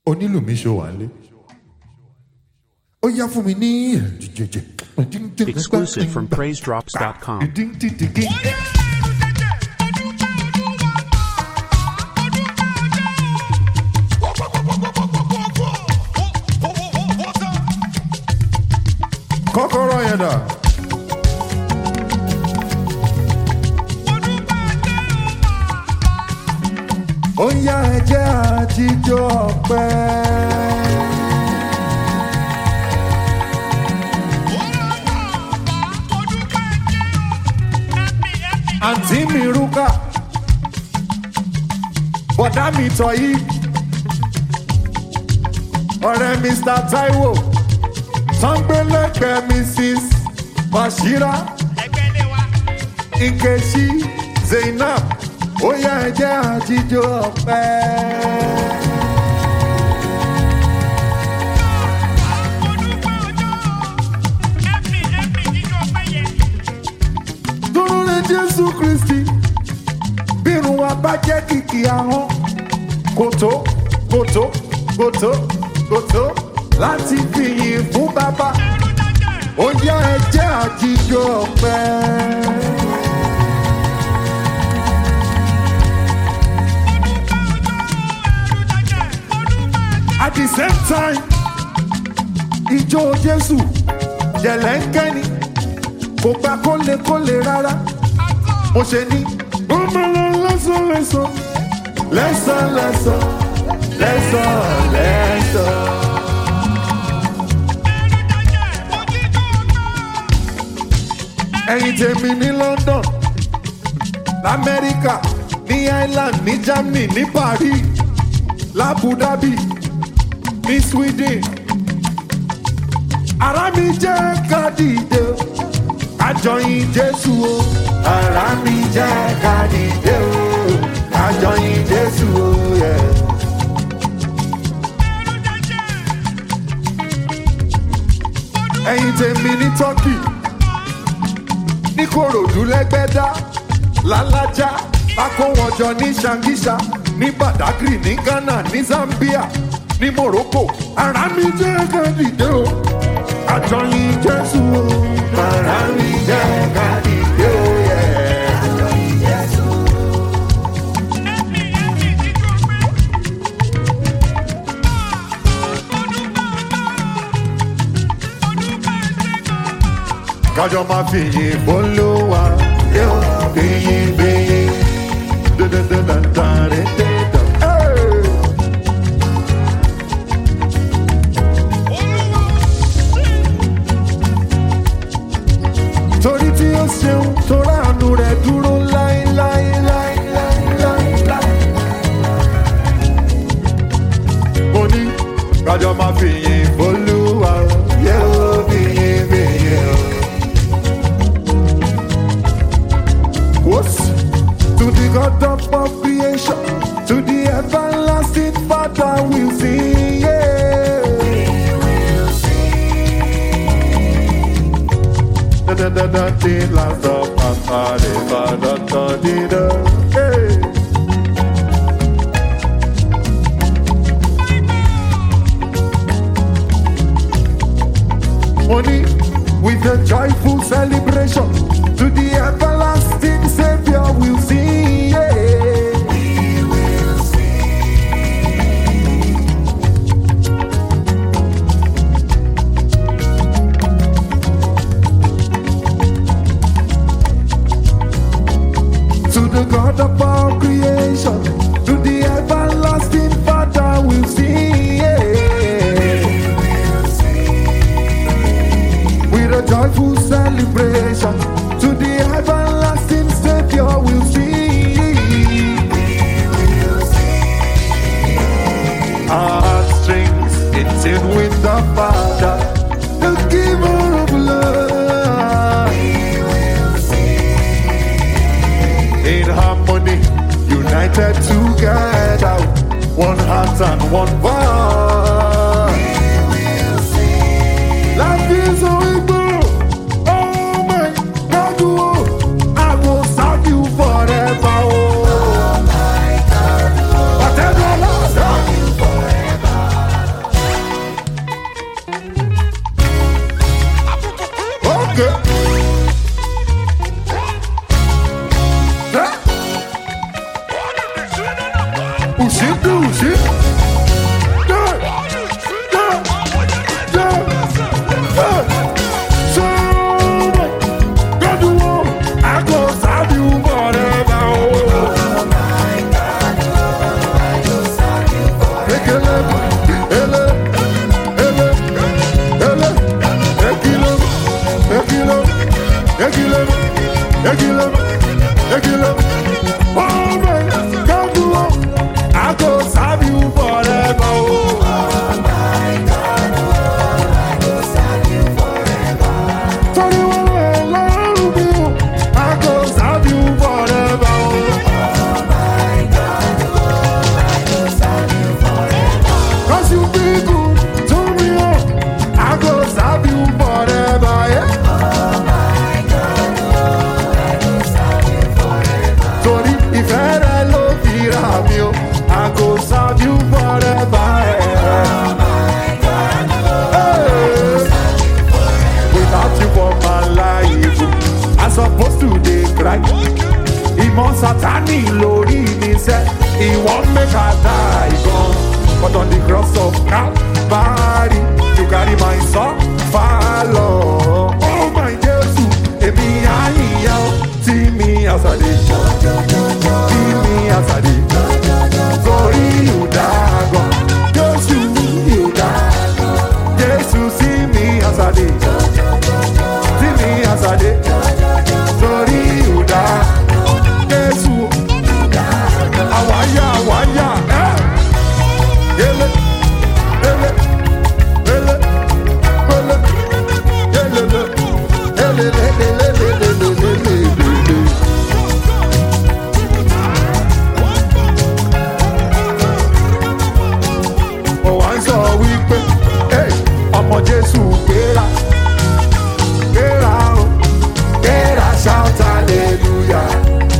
onílù mi ṣó wà lé ó yá fún mi ní Exclusive from PraiseDrops.com. kọ́kọ́rọ́ yẹn dà. ó yá ẹjẹ́ àjíjọ́ ọ̀pẹ́. àǹtí mi rúkà bọ̀dá mi tọ̀ yìí ọ̀rẹ́ mr taiwo sangbélẹ́gbẹ̀ẹ́ mrs bashira nkechi zainab ó yá ẹjẹ́ àjíjọ́ ọ̀pẹ́. dúró lé jésù kristi bírun wa bá jẹ́ kìkì ahọ́n kòtó kòtó kòtó kòtó láti fìyìn fún bàbá ó yá ẹjẹ́ àjíjọ́ ọ̀pẹ́. at the same time ìjọ jésù jẹ̀lẹ́ńkẹ́ni kò gba kólekóle rárá mo ṣe ní. ó máa lọ lẹ́sàn lẹ́sàn lẹ́sàn lẹ́sàn lẹ́sàn lẹ́sàn. ẹ̀yin tèmi ní london lamẹ́ríkà ní ireland ní germany ní paris labu dhabi ní sweden ara mi jẹ́ ká dìde o àjọyìn jésù o ara mi jẹ́ ká dìde o àjọyìn jésù o. Yeah. ẹ̀yin tèmi ní turkey ní korodu lẹ́gbẹ́dá lálájá akówọ́jọ ní shangisha ní badagry ní ghana ní zambia ní morocco ara mi jẹ́ ká dìde o àjọyìn jésù o ara mi jẹ́ ká dìde o. yeah. kájọ máa fi yìn bolówó yóò fi yìn bẹ́yìn dandandandandandandan. torí tí ó ṣeun tó ránu rẹ̀ dúró láíláíláíláíláí. mo ní kájọ máa fi yìn bolówó yóò fi yìn bẹ́yìn. What? To the God of all creation, to the everlasting Father we'll sing. Yeah. Da da da da di la da pa pa di ba da da di da. Hey. Money with a joyful celebration to the everlasting Savior we'll sing. Yeah. To the God of all creation, to the everlasting Father we'll sing. Yeah. with a joyful celebration to the everlasting Savior we'll sing. Our heartstrings in tune with the Father, the giver of love. In harmony, united together, one heart and one voice. Life is so equal. Oh my God, oh, I will serve you forever. Oh, whatever Lord, ekele ele ele ele ekele ekele ekele ekele ekele oh my god oh i go serve you forever oh. Torí wọn lè lọ́rùn mi o, I go serve you forever o. Cause you be good to me o, I go serve you forever. Yeah. Torí ìfẹ́ rẹ ló fi rà mí o, I go serve you forever. Yeah. Hey. without you for my life. I supposed to dey cry. Ìmọ̀ Sátánì lórí mi sẹ́, ìwọ́n make I die gan. But on the cross of Calvary, you carry my son far lọ. Oh my Jésù, èmi àyíyá ó tí mi àsàdé. Tí mi àsàdé. Torí ìhùdá gan. Jésù ìhùdá. Jésù sí mi àsàdé. Sí mi àsàdé. Torí ìhùdá. Jésù. Àwáyá àwáyá. ẹ́. Yélé. Yélé. Yélé. Yélé. Yélélé. Yélélélélélélélélélélélé. mo wá ń sọ wípé "Hey, ọmọ jésù gbéra gbéra o gbéra shout hallelujah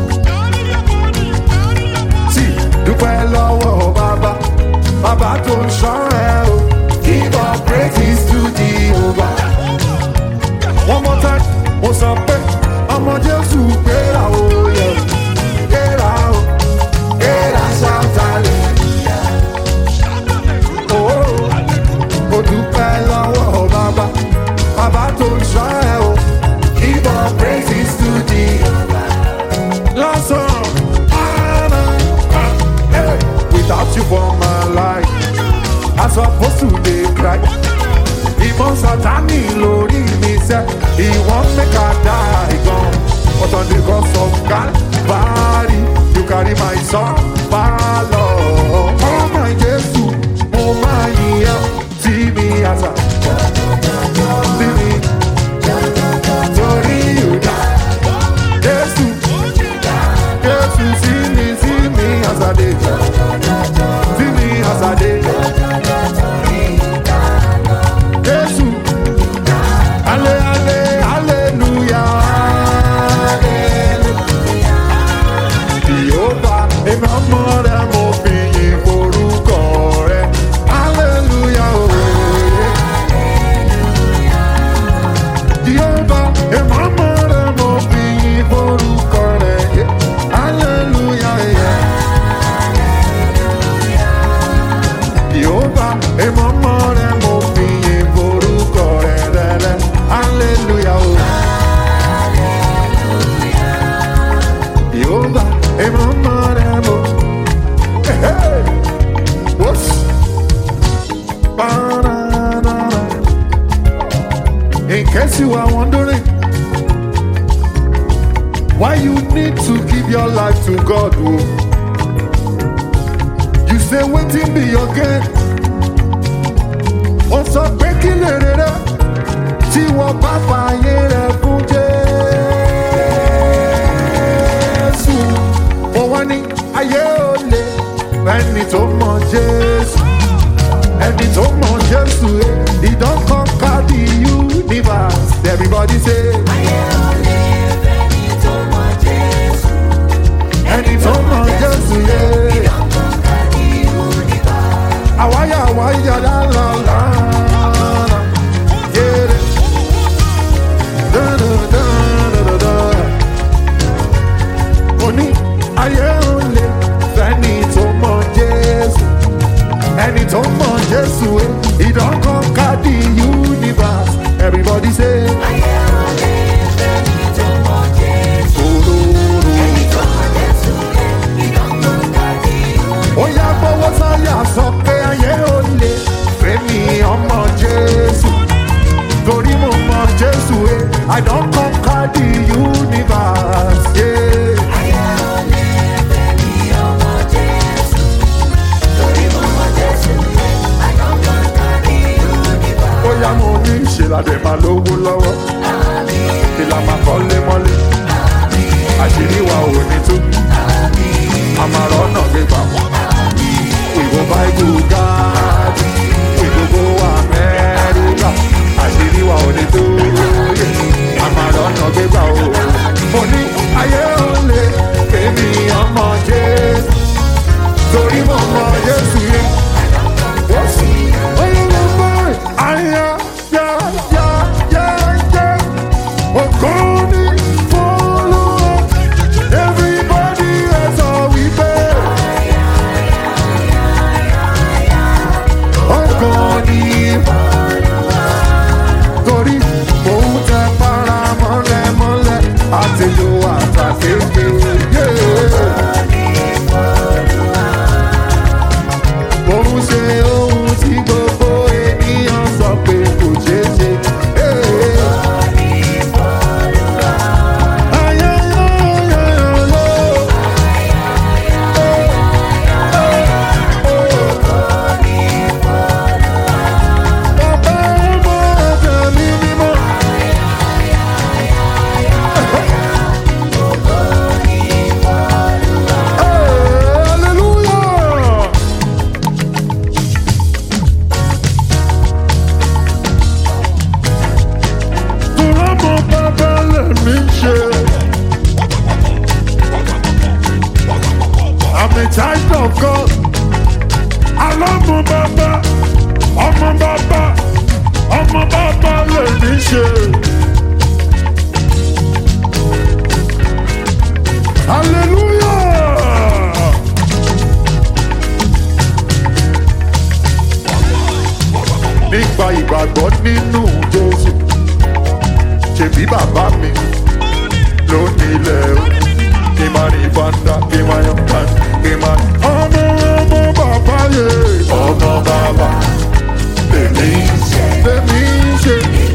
tí dúpẹ́ lọ́wọ́ bàbá bàbá tó ń ṣọ́ ẹ o give all praises to jehovah one more time mo sọ pé ọmọ jésù gbéra o yẹ gbéra o gbéra shout hallelujah ó dúpẹ́ lọ́wọ́ bàbá bàbá tó ń ṣọ́ ẹ o give all praises to the lọ́sàn án hey, without you for my life I suppose to dey cry ìmọ̀ sátánì lórí mi sẹ́ ìwọ́n make I die gan but on the cross of Calvary you carry my son far lọ oh my Jésù mo máa yíyan tí mi àṣà tí mi torí ìhùdá Jésù Jésù sí mi sí mi àṣàdé sí mi àṣàdé Jésù ale ale hallelujah Jehova èmi ọmọ rẹ mo fi yìn forúkọ rẹ hallelujah ooo. Jehova èmi ọmọ rẹ mo fi yìn forúkọ rẹ yeah. hallelujah. Yeah. Jehova èmi ọmọ rẹ mo fi yìn forúkọ rẹ rẹrẹ hallelujah ooo. Jehova èmi ọmọ rẹ mo. Hey, hey. Whoops. Ba-da-da-da. In case you are wondering why you need to give your life to God, oh. you say waiting be your gain. Ó sọ pé kí lè rere tí wọ́n bá fààyè rẹ̀ fún Jésù. Mo wá ní ayé ò lè ẹni tó mọ Jésù. Ẹni tó mọ Jésù, eh, he don conquer the universe. Everybody say. ẹni tó mọ jésù yé. àwáyà àwáyà lálàlá. yéré. Dá-dá-dá-dá-dá-dá. mo ní ayé ò lè fẹ́ni tó mọ jésù. ẹni tó mọ jésù yé. he don conquer the universe. everybody say. Òróró. ó yá gbọ́wọ́ sáyà sọ pé ayé bóyá mo ní ìṣèlàdé máa lówó lọ́wọ́ ìlà máa kọ́lé mọ́lé àṣírí wa ò ní tú àmàrà ọ̀nà gbégbá ìwọ báìbù gáàdì ìgbogbo amẹ́ríkà àṣírí wa ò ní tú àmàrà ọ̀nà gbégbá o mo ní ayé ò lè kémi ọmọ jésù torí mo mọ jésù yẹn. Oyè mo mọ àyà yá yá yá yá ògo ní fọlọ́ everybody ẹ sọ wípé ògo ní torí òun tẹ para mọ́lẹ̀ mọ́lẹ̀ àtẹ̀lò àtàkékè. Òun ṣe ohun tí gbogbo ènìyàn sọ pé kò ṣeé ṣe. Ayayayayalo. Bàbá ọmọ ẹ̀jẹ̀ mi mímọ́. Hallelujah. Tọ́lámọ̀ bàbá lèmi ṣe. I'm a child of God. Alámọ̀ bàbá, ọmọ bàbá, ọmọ bàbá lèmi ṣe. Hallelujah. Nípa ìgbàgbọ́ nínú Jésù ṣebí bàbá mi ló nílẹ̀ o kí n máa rí fanda kí n máa yan kan kí n máa. ọmọ ọmọ bàbá yẹ ọmọ bàbá lèmi lèmi ṣe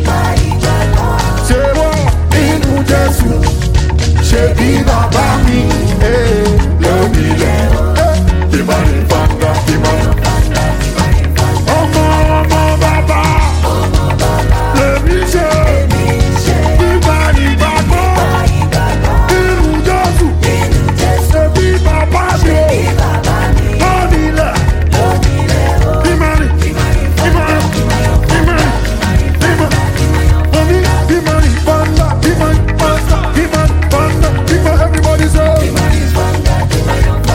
ṣe wọ́n nínú jésù ṣebí bàbá mi eh, ló nílẹ̀ eh, kí n máa rí fanda kí n máa yan. ọmọ ọmọ bàbá lèmi ṣe. Nígbà ìgbàgbọ́ nínú Jésù, ṣebí bàbá mi ò lónìí lẹ̀. Ìmọ̀ràn, ìmọ̀ràn, ìmọ̀ràn, ìmọ̀ràn. Mo ní ìmọ̀ràn bọ́ńdà, ìmọ̀ràn bọ́ńdà, ìmọ̀ràn bọ́ńdà, ìmọ̀ràn everybody say. Ìmọ̀ràn pa, ìmọ̀ràn pa,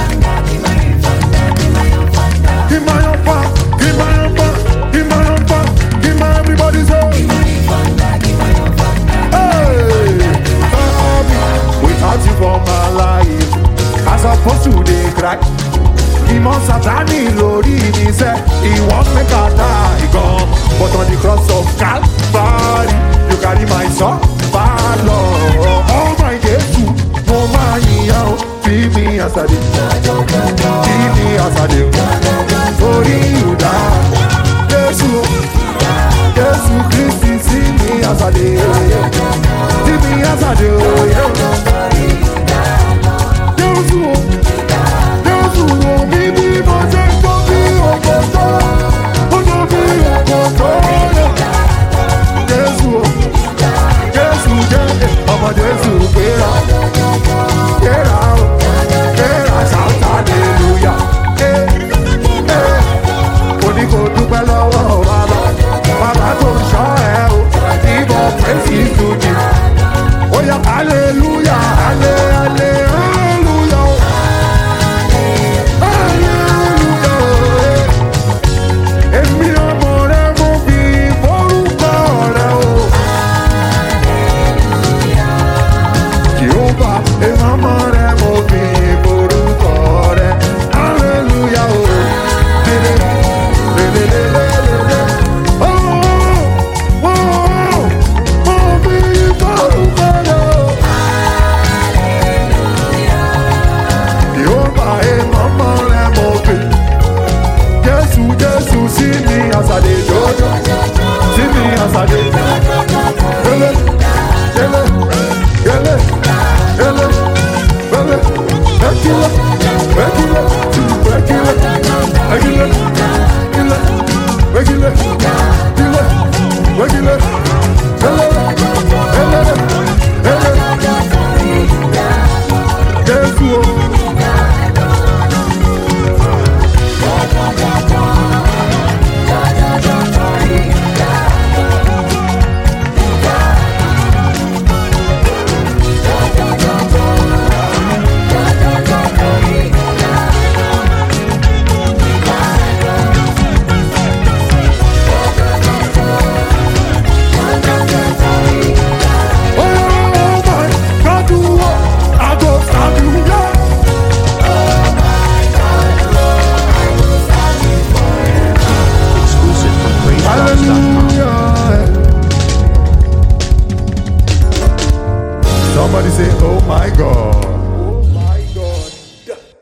ìmọ̀ràn pa, ìmọ̀ràn everybody say. Hey, Tommy, without you for my life, as opposed to dey cry. Ìmọ̀ Sátánì lórí mi sẹ́, ìwọ́n mẹ́ka die gan. But on the cross of Calvary, you carry my son, Lord. Oh my Jésù, mo máa yìnyín o, fi mi àṣàdé. Fi mi àṣàdé o, torí ìdá. Jésù o. Jésù Kristi sí mi àsàdé. Sí mi àsàdé òye. Jésù o. Jésù o mi bí mo ṣe ń tó bí òkòtó. Ó tó bí òkòtó lọ. Jésù o. Jésù jẹ́ ọmọ Jésù gbéra. Gbéra o. Gbéra shout hallelujah. Eh, eh. Mo ní kó dúpẹ́ lọ́wọ́ bàbá. Bàbá tó ń ṣọ́ ẹ o. Ìbọn praise to you. Ó yá hallelujah, halle, halle, hallelujah o. Hallelujah o. Èmi ọmọ rẹ mo fi forúkọ rẹ o. Jehova, èmi ọmọ rẹ mo fi forúkọ rẹ. Hallelujah o. Lele, lele, lele, lele. Oh, oh, oh, mo fi forúkọ rẹ o. Jehova, èmi ọmọ rẹ mo fi. Jésù, Jésù, sí mi àsàdé jọjọ. Sí mi àsàdé. Lele, lele.